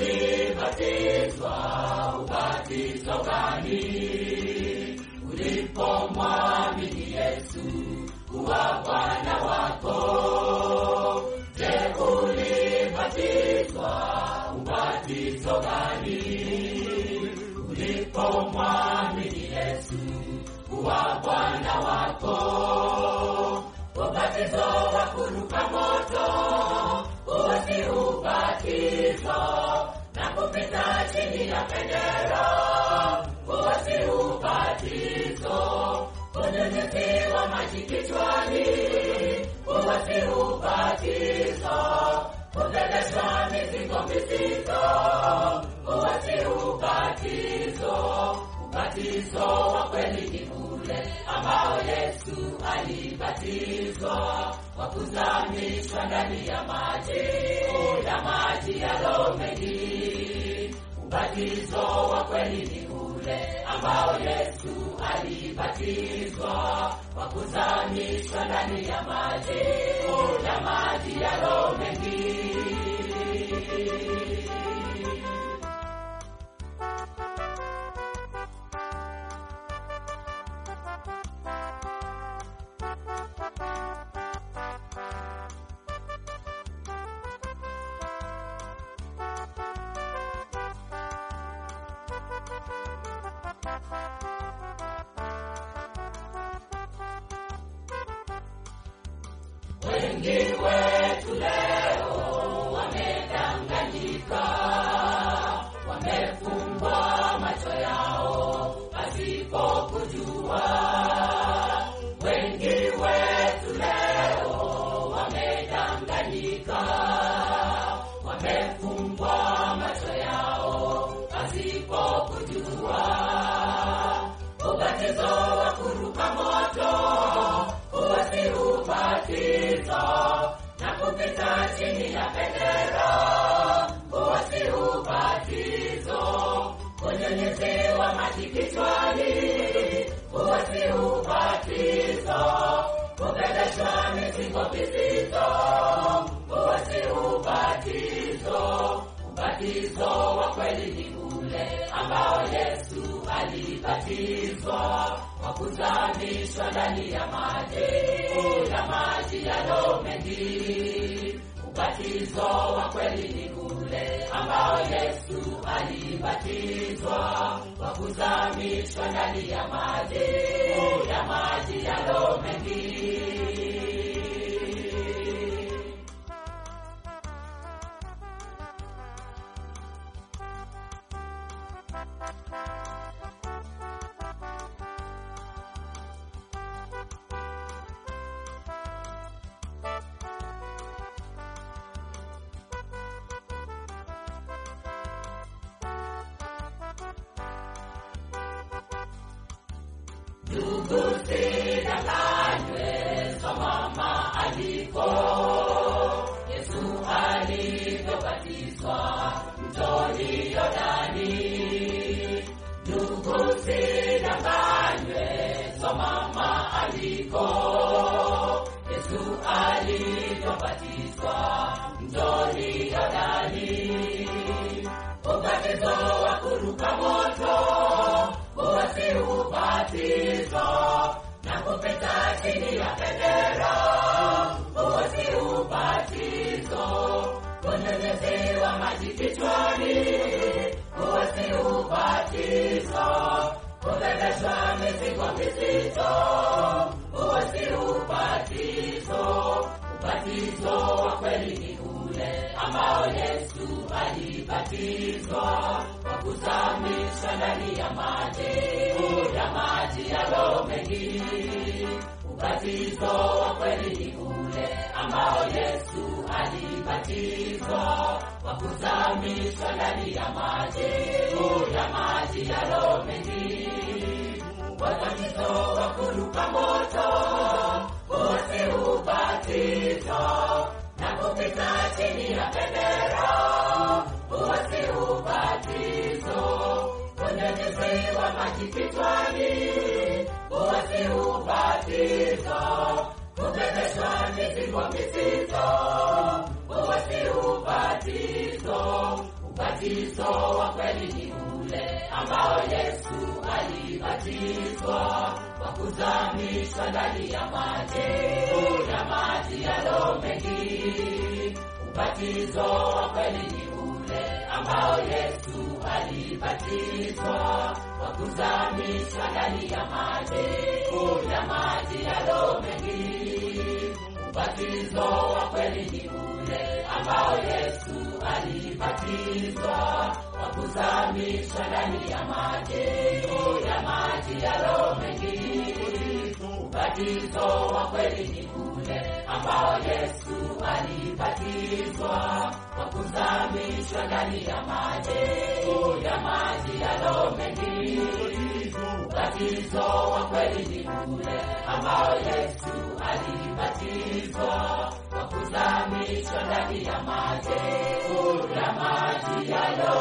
ulibatizwa ubatizo gani ulipomwamini Yesu kuwa Bwana wako? Je, ulibatizwa ubatizo gani ulipomwamini Yesu kuwa Bwana wako? Ubatizo wa kuruka moto, huo si ubatizo na kupita chini ya bendera, huo si ubatizo. Kunyunyiziwa maji kichwani, huo si ubatizo. Kubebeshwa mizigo mizito, huo si ubatizo. Ubatizo wa kweli ni ule ambao Yesu alibatizwa kwa kuzamishwa ndani ya maji ya maji yalo mengi. Ubatizo wa kweli ni ule ambao Yesu alibatizwa kwa kuzamishwa ndani ya maji ya maji yalo mengi. Wengi wetu leo wamedanganyika, wamefungwa macho yao pasipo kujua. Wengi wetu leo wamedanganyika, wamefungwa macho yao pasipo kujua. Ubatizo wa kuruka moto huo si ubatizo na kupita chini ya bendera, huo si ubatizo. Kunyunyiziwa maji kichwani, huo si ubatizo. Kubebeshwa mizigo mizito, huo si ubatizo. Ubatizo wa kweli ni ule ambao Yesu alibatizwa kwa kuzamishwa ndani ya maji ya maji yalo mengi. Ubatizo wa kweli ni ule ambao Yesu alibatizwa kwa kuzamishwa ndani ya maji ya maji yalo mengi. Ndugu sidanganywe, soma maandiko. Yesu alivyobatizwa mtoni Yordani. Ndugu sidanganywe, soma maandiko. Yesu alivyobatizwa mtoni Yordani. Ubatizo wa kuruka moto huo si ubatizo na kupita chini ya bendera, huo si ubatizo. Kunyunyiziwa maji kichwani, huo si ubatizo. Kubebeshwa mizigo mizito, huo si ubatizo. Ubatizo wa kweli ni ule ambao Yesu alibatizwa kwa kuzamishwa ndani ya maji ya maji yalo mengi. Ubatizo wa kweli ni ule ambao Yesu alibatizwa kwa kuzamishwa ndani ya maji ya maji yalo mengi. Ubatizo wa kuruka moto, huo si ubatizo na kupita chini ya bendera, huo si ubatizo. Kunyunyiziwa maji kichwani, huo si ubatizo. Kubebeshwa mizigo mizito, huo si ubatizo. ubatizo wa kweli ni ule ambao Yesu alibatizwa kwa kuzamishwa ndani ya maji ya maji yalo mengi. Ubatizo wa kweli ni ule ambao Yesu alibatizwa kwa kuzamishwa ndani ya maji ya maji yalo mengi. Ubatizo wa kweli ni ule ambao Yesu alibatizwa kwa kuzamishwa ndani ya maji ya maji yalo mengi. Ubatizo wa kweli ni ule ambao Yesu alibatizwa kwa kuzamishwa ndani ya maji ya maji yalo mengi. Ubatizo wa kweli ni ule ambao Yesu alibatizwa kwa kuzamishwa ndani ya maji ya maji yalo